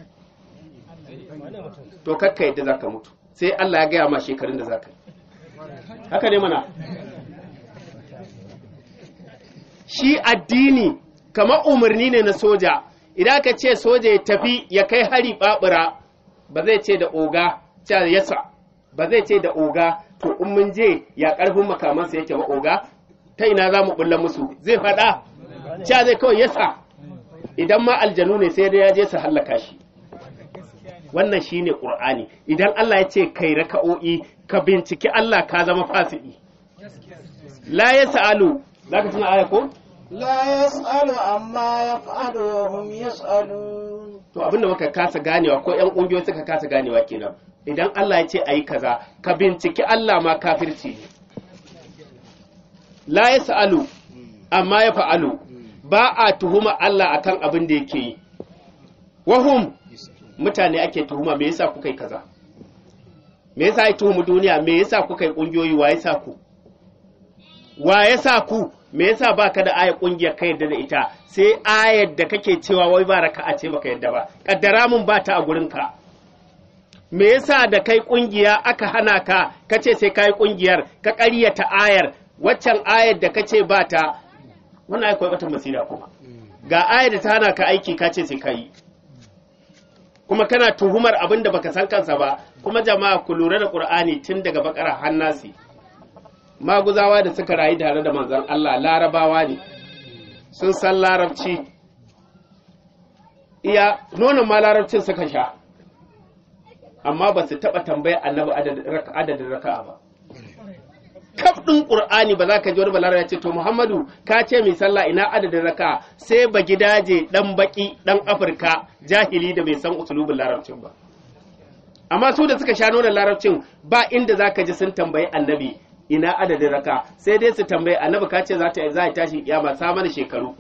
C: to kakka yadda zaka mutu sai Allah ya gaya ma shekarun da zaka yi haka ne mana shi addini kamar umarni ne na soja idan ka ce soja ya tafi ya kai hari babura ba zai ce da oga cewa yasa ba zai ce da oga to in mun je ya karfin makamansa yake ba oga ta ina za mu bulla musu zai faɗa cewa zai kawai yasa idan ma aljanu ne sai dai ya je su hallaka shi wannan shine qur'ani idan Allah ya ce kai raka'o'i ka binciki Allah ka zama fasiki la yasalu zaka tuna aya ko
D: لا يسأل عما يفعل وهم يسألون
C: to abinda muka kasa ganewa ko yan kungiyoyi suka kasa ganewa kenan idan Allah ya ce ayi kaza ka binciki Allah ma kafirci ne la yasalu amma ya fa'alu ba a tuhuma Allah akan abin da yake yi wahum mutane ake tuhuma me yasa kuka yi kaza me yasa ya tuhumu duniya me yasa kuka yi kungiyoyi wa yasa ku wa yasa ku me yasa baka da ayar kungiyar ka yadda da ita sai ayar da kake cewa wai ba raka'a ce baka yadda ba kaddara mun ba ta a gurin ka me yasa da kai kungiya aka hana ka kace sai kai kungiyar ka ƙaryata ayar waccan ayar da kace ba ta wannan ai koyi wata masira kuma ga ayar da ta hana ka aiki kace sai kai kuma kana tuhumar abin da baka san kansa ba kuma jama'a ku lura da qur'ani tun daga bakara hannasi maguzawa da suka rayu tare da manzon Allah larabawa ne sun san larabci iya nonon ma larabcin suka sha amma ba su taɓa tambaya annabi adadin raka'a ba kaf ɗin ƙur'ani ba za ka ji wani balara ya ce to muhammadu ka ce mai sallah ina adadin raka'a sai ba gidaje ɗan baƙi ɗan afirka jahili da bai san usulubin larabcin ba amma su da suka sha nonon larabcin ba inda za ka ji sun tambayi annabi ina adadin raka sai dai su tambaye annabi ka ce za ta za ta tashi kiyama sa mana shekaru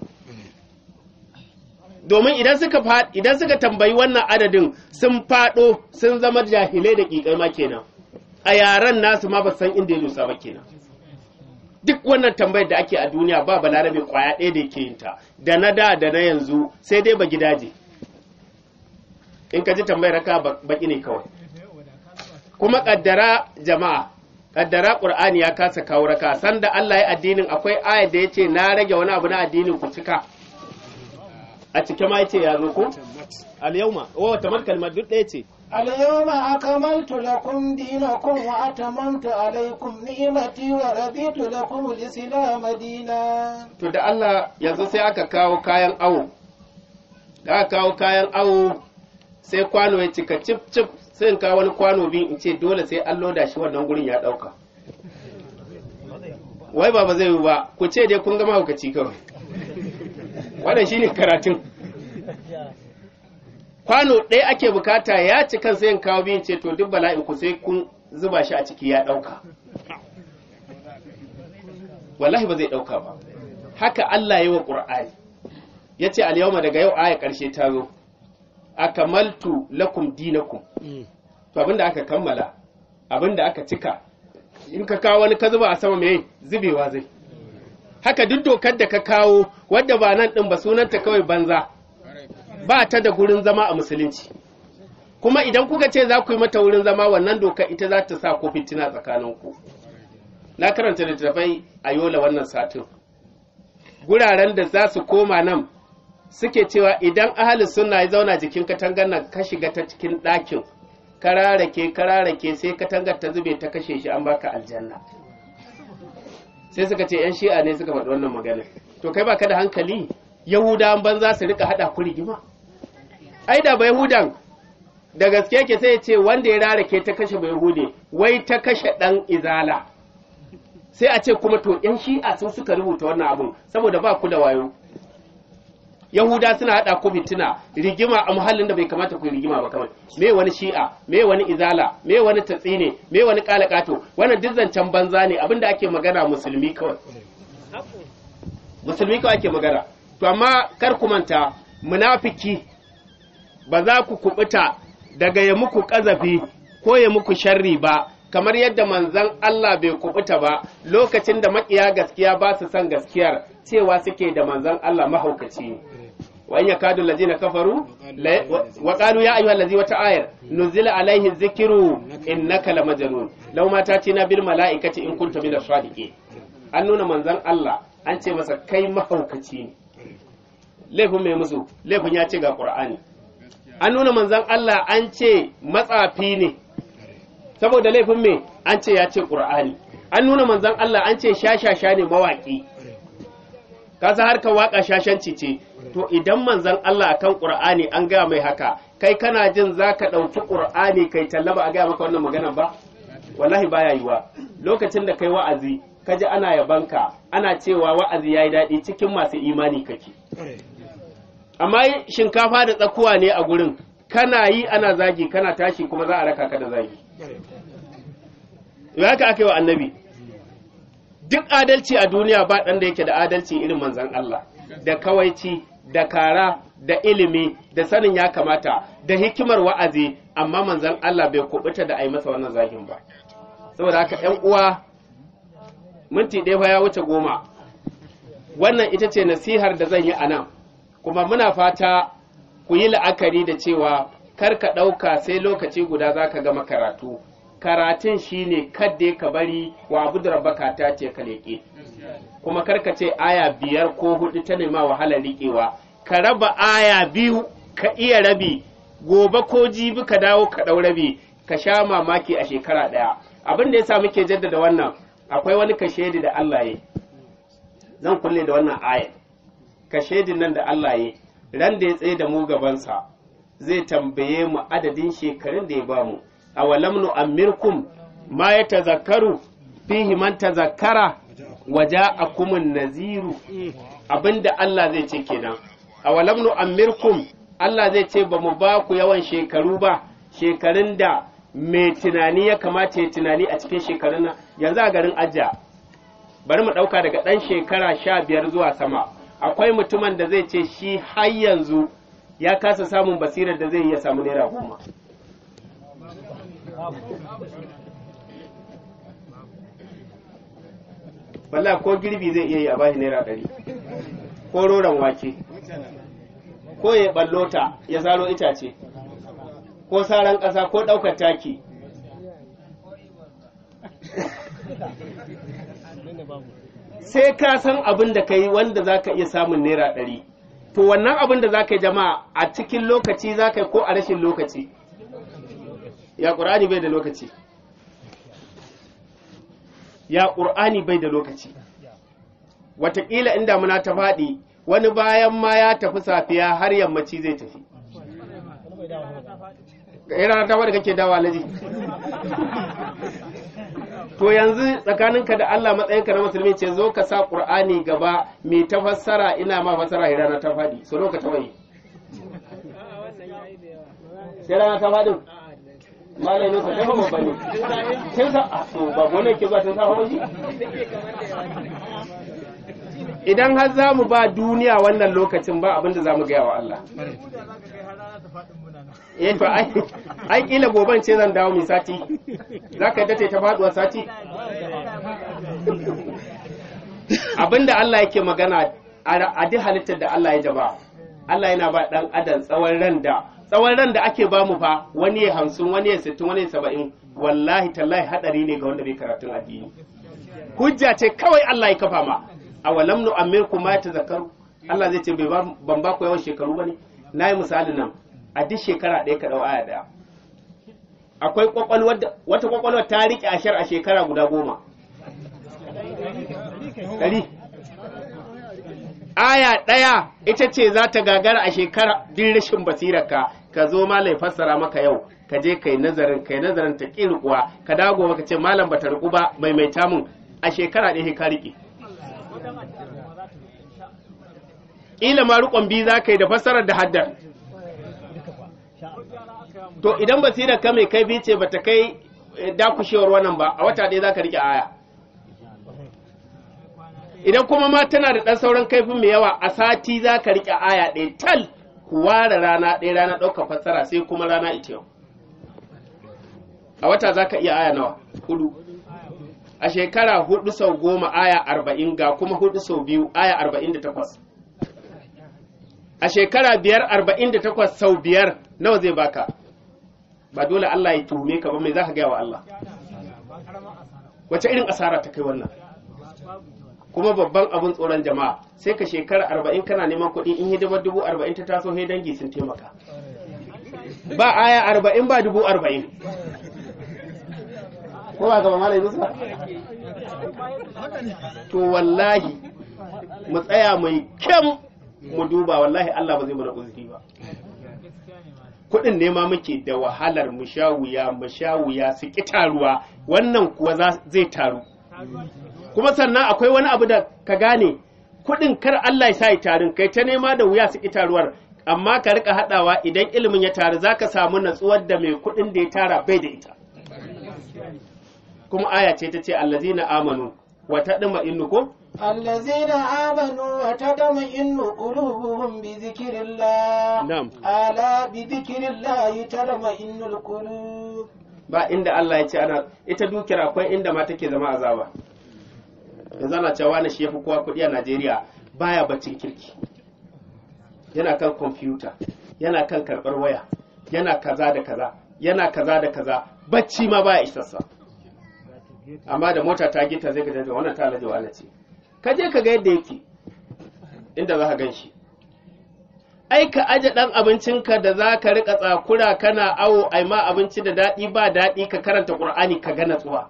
C: domin idan suka idan suka tambayi wannan adadin sun fado sun zama jahilai da kikai ma kenan a yaran nasu ma ba san inda ya dosa ba kenan duk wannan tambayar da ake a duniya ba balarabe kwaya ɗaya da yake yin ta da na da da na yanzu sai dai ba gidaje in ka ji tambayar raka baki ne kawai kuma kaddara jama'a kaddara qur'ani ya kasa kawo raka sanda Allah ya addinin akwai ayat da yace na rage wani abu na addinin ku cika a cike ma yace ya zo ko al yawma wa tamat kalmar duk ɗaya ce
D: اليوم أكملت لكم دينكم وأتممت عليكم نعمتي ورضيت لكم الإسلام دينا
C: to da Allah yanzu sai aka kawo kayan awo da aka kawo kayan awo sai kwano ya cika cif cif sai in kawo wani kwano biyu in ce dole sai an loda shi wannan gurin ya ɗauka wai ba ba zai yi ba ku ce dai kun gama hukaci kawai wannan shine karatun kwano ɗaya ake bukata ya ci kan sai in kawo biyun ce to duk bala'in ku sai kun zuba shi a ciki ya ɗauka wallahi ba zai ɗauka ba haka Allah ya yi wa ƙur'ani ya ce alyawma daga yau aya ƙarshe ta zo akamaltu lakum dinakum to abinda aka kammala abinda aka cika in ka kawo wani ka zuba a sama mai zubewa zai haka duk dokar da ka kawo wadda ba nan ɗin ba sunanta kawai banza ba ta da gurin zama a musulunci kuma idan kuka ce za ku yi mata wurin zama wannan doka ita za ta sa ko fitina tsakaninku na karanta littattafai a yola wannan satin guraren da za su koma nan suke cewa idan ahali suna ya zauna jikin katangar nan ka shiga ta cikin ɗakin kararake kararake sai katangar ta zube ta kashe shi an baka aljanna sai suka ce yan shi'a ne suka faɗi wannan magana to kai baka da hankali yahudawan banza su rika haɗa ku rigima ai da ba yahudan da gaske yake sai ya ce wanda ya rarake ta kashe bai hude wai ta kashe ɗan izala sai a ce kuma to yan shi'a sun suka rubuta wannan abun saboda ba ku da wayo yahuda suna haɗa ku fitina rigima a muhallin da bai kamata ku yi rigima ba kawai me wani shi'a me wani izala me wani tatsine me wani kalakato wannan duk zancen banza ne abinda ake magana musulmi kawai musulmi kawai ake magana to amma kar ku manta munafiki ba za ku kubuta daga ya muku kazafi ko ya muku sharri ba kamar yadda manzon Allah bai kubuta ba lokacin da makiya gaskiya ba su san gaskiyar cewa suke da manzon Allah mahaukaci ne wa in yakadu allazina kafaru wa qalu ya ayyuhal ladzi wata ayar nuzila alaihi dhikru innaka lamajnun law ma tatina bil malaikati in kunta min as-sadiqin an nuna manzon Allah an ce masa kai mahaukaci ne laifin mai musu laifin ya ce ga qur'ani an nuna manzon Allah an ce matsafi ne saboda laifin me an ce ya ce qur'ani an nuna manzon Allah an ce shashasha ne mawaki kasa harkar waka shashanci ce to idan manzon Allah akan Qur'ani an gaya mai haka kai kana jin zaka ɗauki Qur'ani kai tallaba a gaya maka wannan magana ba wallahi baya yiwa lokacin da kai wa'azi kaji ana yabanka ana cewa wa'azi yayi daɗi cikin masu imani kake amma shinkafa da tsakuwa ne a gurin kana yi ana zagi kana tashi kuma za a raka ka da zagi haka aka yi wa annabi duk adalci a duniya ba ɗan da yake da adalci irin manzan Allah da kawaici da kara da ilimi da sanin ya kamata da hikimar wa'azi amma manzan Allah bai kubuta da a yi masa wannan zagin ba saboda haka ‘yan uwa minti ɗaya fa ya wuce goma wannan ita ce nasihar da zan yi a nan kuma muna fata ku yi la'akari da cewa kar ka ɗauka sai lokaci guda za ka gama karatu karatun shine kadda ka bari wa abu da rabbaka ta ce ka leƙe kuma karka ce aya biyar ko hudu ta nema wahala riƙewa ka raba aya biyu ka iya rabi gobe ko jibi ka dawo ka ɗau rabi ka sha mamaki a shekara ɗaya abin da ya sa muke jaddada wannan akwai wani kashedi da Allah ya zan kulle da wannan aya kashedin nan da Allah ya ran da ya tsaye da mu gabansa zai tambaye mu adadin shekarun da ya bamu awalam nu'ammirkum ma yatazakkaru fihi man tazakkara waja'akumun naziru abinda Allah zai ce kenan awalam nu'ammirkum Allah zai ce ba mu ba ku yawan shekaru ba shekarun da mai tunani ya kamata ya tunani a cikin shekarun nan yanzu a garin Ajja bari mu ɗauka daga ɗan shekara sha biyar zuwa sama akwai mutumin da zai ce shi har yanzu ya kasa samun basirar da zai iya samu naira goma Wallah ko girbi zai iya yi a bashi naira ɗari ko roron wake ko ya ballota ya saro itace ko saran ƙasa ko ɗaukar taki sai ka san abin da ka yi wanda za ka iya samun naira ɗari to wannan abin da za ka yi jama'a a cikin lokaci za ka yi ko a rashin lokaci ya ƙur'ani bai da lokaci ya ƙur'ani bai da lokaci wataƙila inda muna ta faɗi wani bayan ma ya tafi safiya har yammaci zai tafi ga rana ta wadda kake dawa alaji to yanzu tsakaninka da Allah matsayinka na musulmi ce zo ka sa Qur'ani gaba mai ta fassara ina ma fassara ya rana ta fadi so ka tawaye sai rana ta fadin malai ne ka tafi babba ne sai sa a to ba gona ke zuwa tun sa hawa idan har za mu ba duniya wannan lokacin ba abin da za mu gaya wa Allah eh to ai ai kila goban ce zan dawo mi sati zaka yadda ta faduwa sati abinda Allah yake magana a duk halittar da Allah ya jaba Allah yana ba dan adam tsawon ran da tsawon ran da ake bamu fa wani ya hamsin wani ya sittin wani ya saba'in wallahi tallahi hadari ne ga wanda bai karatun addini hujja ce kawai Allah ya kafa ma a walam nu amirku ma tazakkaru Allah zai ce ban ba ku yawan shekaru bane nayi misali nan a duk shekara ɗaya ka ɗau aya ɗaya akwai kwakwalwar wata kwakwalwar ta riƙe ashar a shekara guda goma ɗari aya ɗaya ita ce za ta gagara a shekara din rashin basirarka ka zo malai fassara maka yau ka je kai nazarin kai nazarin ta ƙirƙuwa ka dago maka ce malam bata riƙu ba maimaita mun a shekara ɗaya ka riƙe ƙila ma riƙon biyu za ka yi da fassarar da haddar to idan basirar ka mai kai ce bata kai dakushewar wannan ba a wata ɗaya za ka riƙe aya idan kuma ma tana da ɗan sauran kaifin mai yawa a sati za ka riƙe aya ɗaya tal ku ware rana ɗaya rana ɗaukar fassara sai kuma rana ita yau a wata za ka iya aya nawa hudu a shekara hudu sau goma aya arba'in ga kuma hudu sau biyu aya arba'in da takwas a shekara biyar arba'in da takwas sau biyar nawa zai baka ba dole Allah ya tuhume ka ba mai za ka gaya wa Allah wace irin asara ta kai wannan kuma babban abin tsoron jama'a sai ka shekara arba'in kana neman kuɗi in hidimar dubu arba'in ta taso sai dangi sun taimaka ba aya arba'in ba dubu arba'in ko ba gaba malai musa to wallahi mu tsaya mai kyam mu duba wallahi Allah ba zai mana uzuri ba kuɗin nema muke da wahalar mu sha wuya mu sha wuya su ƙi taruwa wannan kuwa zai taru kuma sannan akwai wani abu da ka gane kuɗin kar Allah ya sa ya tarin kai ta nema da wuya su ƙi taruwar amma ka rika haɗawa idan ilimin ya taru zaka samu natsuwar da mai kuɗin da ya tara bai da ita kuma aya ce ta ce allazina amanu wa tadma innu ko
D: الذين آمنوا وتطمئن قلوبهم بذكر الله
C: نعم.
D: ألا بذكر الله تطمئن القلوب
C: ba inda Allah ya ce ana ita dukiyar akwai inda ma take zama azaba yanzu ana cewa na shi yafi kowa kuɗi a Najeriya baya baccin kirki yana kan kwamfuta yana kan karɓar waya yana kaza da kaza yana kaza da kaza bacci ma baya isassa amma da mota ta gita zai ga wannan ta alaji wa ce ka je ka ga yadda yake inda za ka gan shi ai ka aje ɗan abincinka da za ka riƙa tsakura kana awo ai ma abinci da daɗi ba daɗi ka karanta ƙur'ani ka ga natsuwa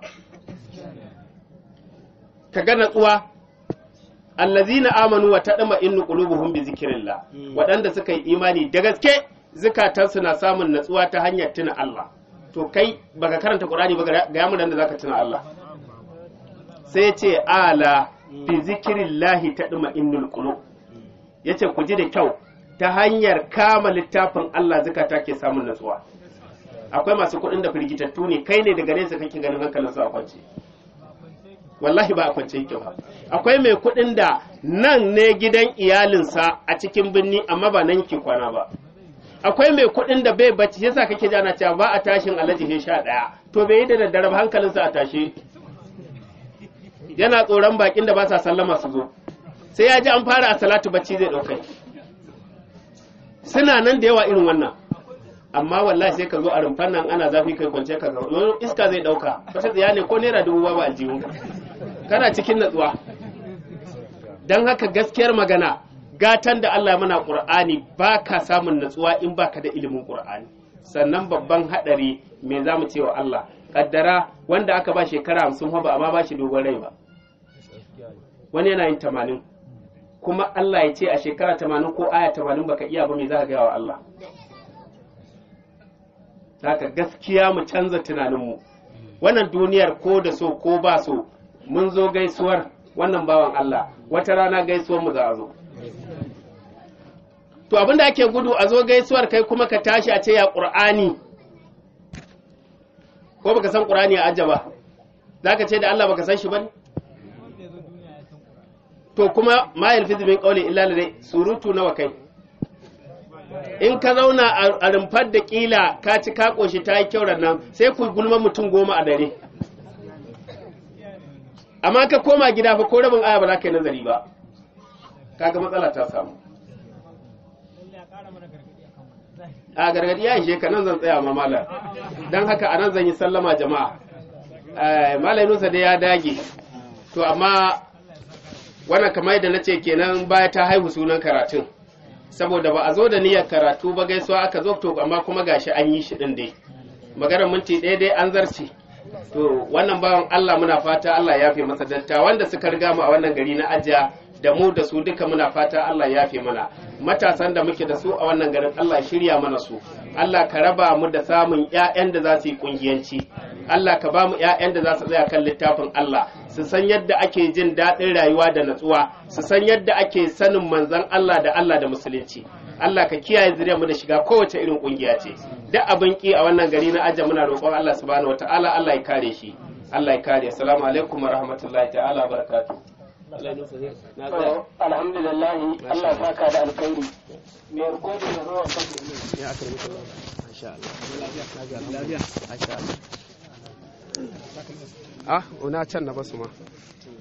C: ka ga natsuwa allazina amanu wa tadma innu qulubuhum bi zikrillah waɗanda suka yi imani da gaske zukatansu na samun natsuwa ta hanyar tuna Allah to kai baka karanta ƙur'ani ba ga yamu da zaka tuna Allah sai ce ala bi zikrillahi tadma innul qulub yace ku ji da kyau ta hanyar kama littafin Allah zukata ke samun natsuwa akwai masu kuɗin da firgitattu ne kai ne daga nesa kake ganin hankalin su a kwance wallahi ba a kwance yake ba akwai mai kuɗin da nan ne gidan iyalinsa a cikin birni amma ba nan ke kwana ba akwai mai kuɗin da bai bacci yasa kake ji ana cewa ba a tashin alaji he sha ɗaya to bai yi da daddare ba hankalinsa a tashe yana tsoron bakin da ba sa sallama su zo sai ya ji an fara a salatu bacci zai ɗaukai suna nan da yawa irin wannan amma wallahi sai ka zo a rumfan nan ana zafi kai kwance ka ga wani iska zai dauka wata tsiya ne ko naira dubu ba aljihun kana cikin natsuwa dan haka gaskiyar magana gatan da Allah mana Qur'ani ba ka samun natsuwa in baka da ilimin Qur'ani sannan babban hadari me zamu ce wa Allah kaddara wanda aka ba shekara 50 ba amma ba shi dogon rai ba wani yana yin 80 kuma Allah ya ce a shekara tamanin ko aya tamanin baka iya ba me za ka gaya wa Allah haka gaskiya mu canza tunaninmu wannan duniyar ko da so ko ba so mun zo gaisuwar wannan bawan Allah wata rana gaisuwar mu za a zo to abinda ake gudu a zo gaisuwar kai kuma ka tashi a ce ya qur'ani ko baka san qur'ani a ajaba zaka ce da Allah baka san shi bane to kuma ma yalfizu min qawli illa ladai surutu nawa kai in ka zauna a rumfar da kila ka ci ka koshi ta yi kyau nan sai ku gulma mutum goma a dare amma ka koma gida fa ko rabin aya ba za ka yi nazari ba kaga matsala ta samu a gargadi ya ishe ka nan zan tsaya ma malam don haka a nan zan yi sallama jama'a malam nusa dai ya dage to amma wannan kamar yadda na ce kenan baya ta haihu sunan karatun saboda ba a zo da niyyar karatu ba gaisuwa aka zo to amma kuma gashi an yi shi din dai maganar minti ɗaya dai an zarce to wannan bawan Allah muna fata Allah ya fi masa datta wanda suka riga mu a wannan gari na ajiya da mu da su duka muna fata Allah ya fi mana matasan da muke da su a wannan garin Allah ya shirya mana su Allah ka raba mu da samun ƴaƴan da za su yi kungiyanci Allah ka ba mu ƴaƴan da za su tsaya kan littafin Allah su san yadda ake jin daɗin rayuwa da natsuwa su san yadda ake sanin manzon Allah da Allah da musulunci Allah ka kiyaye zuriyar mu da shiga kowace irin kungiya ce duk abin ki a wannan gari na ajiya muna roƙon Allah subhanahu wataala Allah ya kare shi Allah ya kare assalamu alaikum wa rahmatullahi ta'ala barakatuh
A: alhamdulillah Allah saka da alkhairi me gode da ruwan kake
C: ya aka rubuta masha Allah lafiya masha Allah ah una can na basu ma